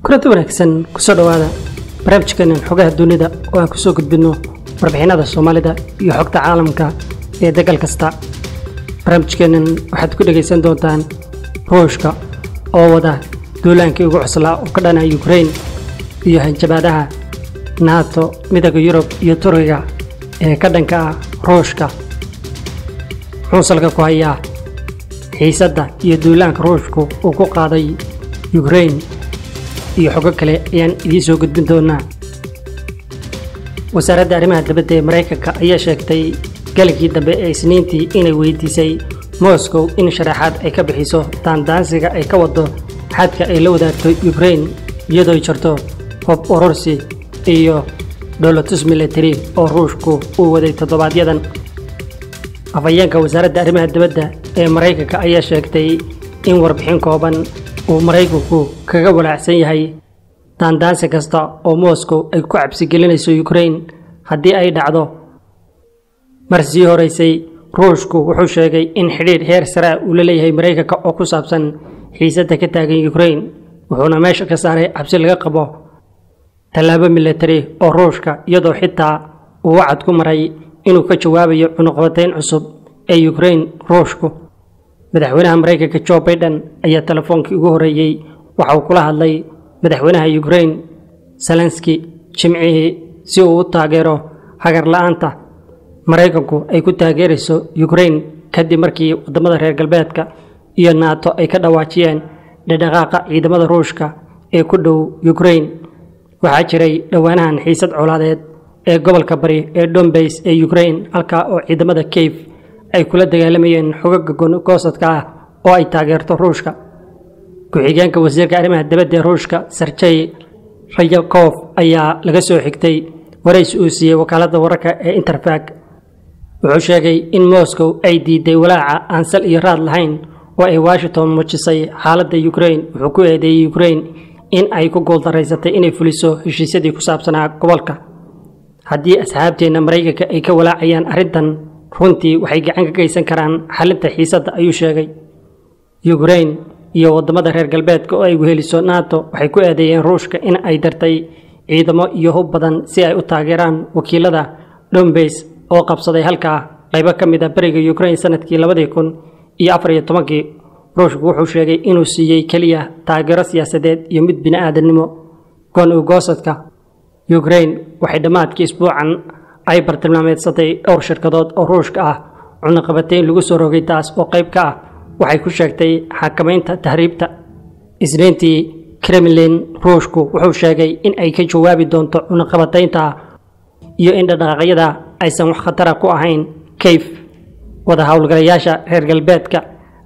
kulanti wanaagsan kusoo dhowaada barnaamijkeenan xogaha dunida oo aan kusoo gudbinno warbixinada soomaalida iyo xogta caalamka ee degal kasta barnaamijkeennan waxaad ku dhegaysan doontaan ruushka oo wada duulaankii ugu cuslaa oo ka dhana yukrain iyo hanjabaadaha nato midooda yurub iyo turkiga ee ka dhanka ah ruushka wuxuu salka ku hayaa xiisadda iyo duulaanka ruushku uu ku qaaday yukrain iyo xogo kale ayaan idiin soo gudbin doonaa wasaaradda arrimaha dibadda ee maraykanka ayaa sheegtay galigii dambe ee isniintii inay weydiisay moscow in sharaxaad ay ka bixiso daandaansiga ay ka wado xadka ay la wadaagto yukrain iyadoo jarto hob urursi iyo dholotus military oo ruushku uu waday toddobaadyadan afhayeenka wasaaradda arrimaha dibadda ee maraykanka ayaa sheegtay in warbixin kooban uu maraykanku kaga walaacsan yahay daandaansi kasta oo moscow ay ku cabsigelinayso yukrain haddii ay dhacdo mar sii horeysay ruushku wuxuu sheegay in xidhiidh heer sare ah uu la leeyahay maraykanka oo ku saabsan xiisadda ka taagan yukrain wuxuuna meesha ka saaray cabsi laga qabo tallaabo militari oo ruushka iyadoo xitaa uu wacad ku maray inuu ka jawaabayo cunuqbatayn cusub ee yukrain ruushku madaxweynaha maraykanka jo baiden ayaa telefoonkii ugu horreeyey waxa uu kula hadlay madaxweynaha yukrain zelenski jimcihii si uu u taageero hagar la-aanta maraykanku ay ku taageerayso yukrain kadib markii waddamada reer galbeedka iyo naato ay ka dhawaajiyeen dhadhaqaaqa ciidamada ruushka ee ku dhow yukrain waxaa jiray dhowaanahan xiisad colaadeed ee gobolka bari ee dombays ee yukrain halkaa oo ciidamada keyf ay kula dagaalamayeen xogaga goosadka ah oo ay taageerto ruushka ku-xigeenka wasiirka arrimaha dibadda ee ruushka serjey rayakof ayaa laga soo xigtay warays uu siiyey wakaaladda wararka ee interfag wuxuu sheegay in moscow ay diiday walaaca aan sal iyo raad lahayn oo ay washington muujisay xaaladda yukrain wuxuu ku eedeeyey yukrain in ay ku guuldaraysatay inay fuliso heshiisyadii ku saabsanaa gobolka haddii asxaabteenna maraykanka ay ka walaacayaan arrintan runtii waxay gacan ka geysan karaan xalinta xiisadda ayuu sheegay yukrain iyo waddamada reer galbeedka oo ay weheliso nato waxay ku eedeeyeen ruushka in ay dartay ciidamo iyo hub badan si ay u taageeraan wakiilada dombays oo qabsaday halkaa qaybo ka mid a beriga yukrain sanadkii labadii kun iyo afar iyo tobankii ruushku wuxuu sheegay inuu siiyey keliya taageero siyaasadeed iyo mid bini-aadamnimo goon u goosadka yukrain waxay dhammaadkii isbuucan ay bartilmaameedsatay dhowr shirkadood oo ruushka ah cunaqabatayn lagu soo rogay taas oo qayb ka ah waxay ku sheegtay xakamaynta tahriibta isniintii kremlin ruushku wuxuu sheegay in ay ka jawaabi doonto cunaqabataynta iyo in dhaqdhaqaaqyada aysan wax khatara ku ahayn kayf wada howlgalayaasha reer galbeedka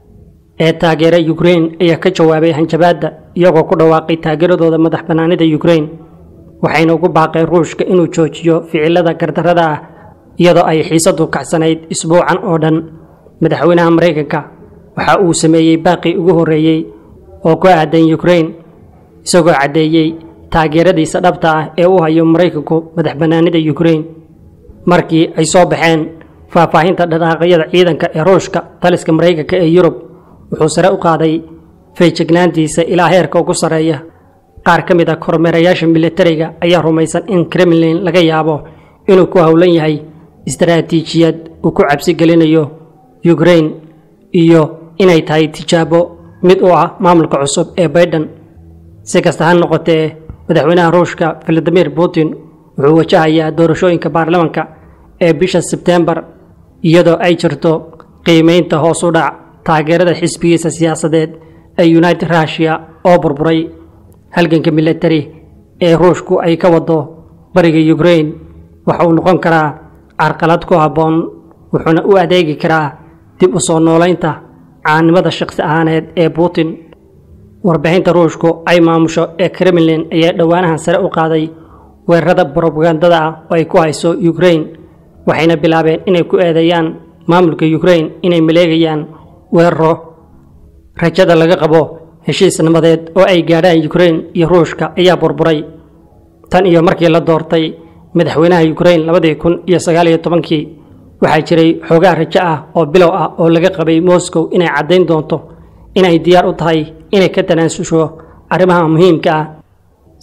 ee taageera yukrain ayaa ka jawaabay hanjabaadda iyagoo ku dhawaaqay taageeradooda madax bannaanida yukrain waxayna ugu baaqeen ruushka inuu joojiyo ficilada gardarrada ah iyadoo ay xiisaddu kacsanayd isbuucan oo dhan madaxweynaha maraykanka waxa uu sameeyey baaqii ugu horreeyey oo ku aadan yukrain isagoo caddeeyey taageeradiisa dhabta ah ee u hayo maraykanku madax bannaanida yukrain markii ay soo baxeen faahfaahinta dhaqaaqyada ciidanka ee ruushka taliska maraykanka ee yurub wuxuu sare u qaaday feejignaantiisa ilaa heerka ugu sarreeya qaar ka mid a kormeerayaasha militariga ayaa rumaysan in kremlin laga yaabo inuu ku howlan yahay istaraatiijiyad uu ku cabsi gelinayo yukrain iyo inay tahay tijaabo mid u ah maamulka cusub ee baiden si kasta ha noqotee madaxweynaha ruushka valadimir putin wuxuu wajahayaa doorashooyinka baarlamanka ee bisha sebtembar iyadoo ay jirto qiimaynta hoos u dhac taageerada xisbigiisa siyaasadeed ee united rushia oo burburay halganka militari ee ruushku ay ka wado bariga yukrain waxa uu noqon karaa carqalad ku habboon wuxuuna u adeegi karaa dib u soo noolaynta caanimada shaqsi ahaaneed ee putin warbixinta ruushku ay maamusho ee kremlin ayaa dhowaanahan sare u qaaday weerarada brobagandada ah oo ay ku hayso yukrain waxayna bilaabeen inay ku eedeeyaan maamulka yukrain inay maleegayaan weeraro rajada laga qabo heshiis nabadeed oo ay gaadhaan yukrain iyo ruushka ayaa burburay tan iyo markii la doortay madaxweynaha yukrain labadii kun iyo sagaal iyo tobankii waxaa jiray xoogaa rajo ah oo bilow ah oo laga qabay moscow inay caddayn doonto inay diyaar u tahay inay ka tanaasusho arrimaha muhiimka ah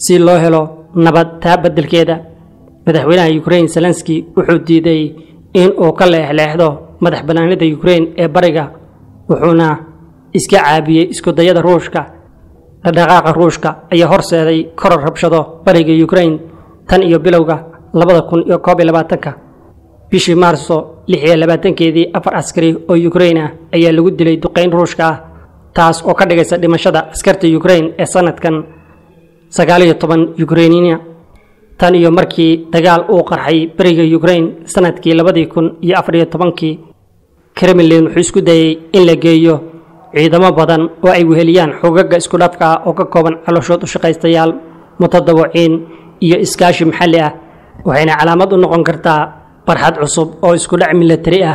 si loo helo nabad taa beddelkeeda madaxweynaha yukrain zelenski wuxuu diiday in uu ka leexleexdo madax bannaanida yukrain ee bariga wuxuuna iska caabiyey iskudayada ruushka dhaqdhaqaaqa ruushka ayaa horseeday koror rabshado bariga yukrain tan iyo bilowga labada kun iyo koob iyo labaatanka bishii maarso lix iyo labaatankeedii afar askari oo yukrain ah ayaa lagu dilay duqayn ruushka ah taas oo ka dhigaysa dhimashada askarta yukrain ee sanadkan sagaaliyo toban yukrainiina tan iyo markii dagaal uu qarxay beriga yukrain sanadkii labadii kun iyo afariyo tobankii kremlin wuxuu isku dayey in la geeyo ciidamo badan oo ay weheliyaan xogaga isku dhafka ah oo ka kooban calooshood u shaqaystayaal mutadawiciin iyo iskaashi maxalli ah waxayna calaamad u noqon kartaa barxad cusub oo isku dhac milatari ah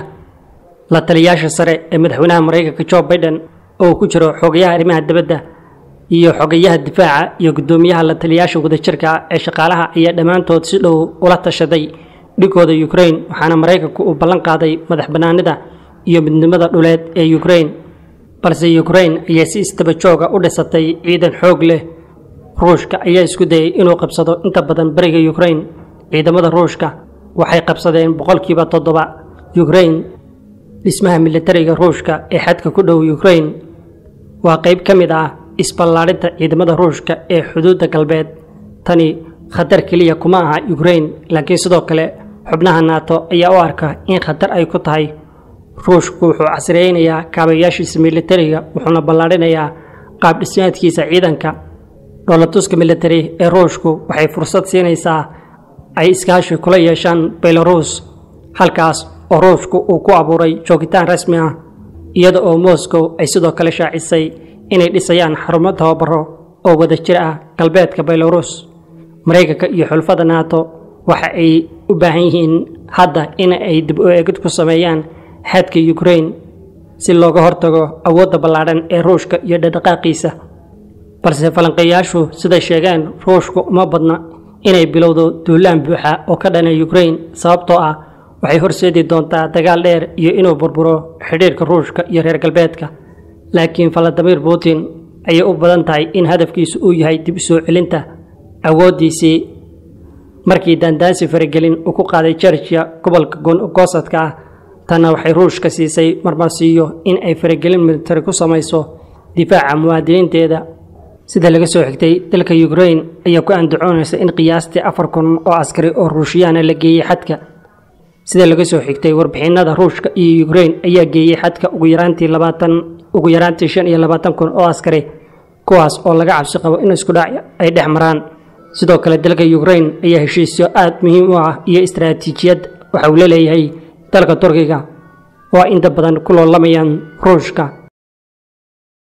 la taliyaasha sare ee madaxweynaha maraykanka jo biden oo ku jiro xogayaha arrimaha dibadda iyo xogayaha difaaca iyo guddoomiyaha la taliyaasha wadajirka ee shaqaalaha ayaa dhammaantood si dhow ula tashaday dhigooda yukrain waxaana maraykanku uu ballan qaaday madax bannaanida iyo midnimada dhuleed ee yukrain balse yukrain ayaa si istaba jooga u dhisatay ciidan xoog leh ruushka ayaa isku dayay inuu qabsado inta badan beriga yukrain ciidamada ruushka waxay qabsadeen boqolkiiba toddoba yukrain dhismaha militariga ruushka ee xadka ku dhow yukrain waa qayb ka mid ah isballaadhinta ciidamada ruushka ee xuduudda galbeed tani khatar keliya kuma aha yukrain laakiin sidoo kale xubnaha naato ayaa u arka in khatar ay ku tahay ruushku wuxuu casriyeynayaa kaabayaashiisa militariga wuxuuna ballaadhinayaa qaab dhismaadkiisa ciidanka dhoolatuska militari ee ruushku waxay fursad siinaysaa ay iskaashi kula yeeshaan belarus halkaas oo ruushku uu ku abuuray joogitaan rasmi ah iyada oo moscow ay sidoo kale shaacisay inay dhisayaan xarumo tababaro oo wada jir ah galbeedka belarus maraykanka iyo xulfada nato waxa ay u baahan yihiin hadda in ay dib u eegid ku sameeyaan xadka yukrain si looga hortago awoodda ballaadhan ee ruushka iyo dhaqdhaqaaqiisa balse falanqeeyaashu siday sheegeen ruushku uma badna inay bilowdo duulaan buuxa oo ka dhana yukrain sababtoo ah waxay horseedi doontaa dagaal dheer iyo inuu burburo xidhiirka ruushka iyo reer galbeedka laakiin valadimir putin ayay u badan tahay in hadafkiisu uu yahay dib u soo celinta awooddiisii markii daandaansi faragelin uu ku qaaday jerjiya gobolka goosadka ah tanna waxay ruushka siisay marmarsiiyo in ay faragelin militari ku samayso difaaca muwaadiniinteeda sida laga soo xigtay dalka yukrain ayaa ku andacoonaysa in qiyaastii afar kun oo askari oo ruushiyahana la geeyey xadka sida laga soo xigtay warbixinada ruushka iyo yukrain ayaa geeyey xadka ugu yaraantii labaatan ugu yaraantii shan iyo labaatan kun oo askari kuwaas oo laga cabsi qabo in isku dhac ay dhex maraan sidoo kale dalka yukrain ayaa heshiisyo aad muhiim u ah iyo istaraatiijiyad waxa uu la leeyahay dalka turkiga oo inta badan ku loolamayaan ruushka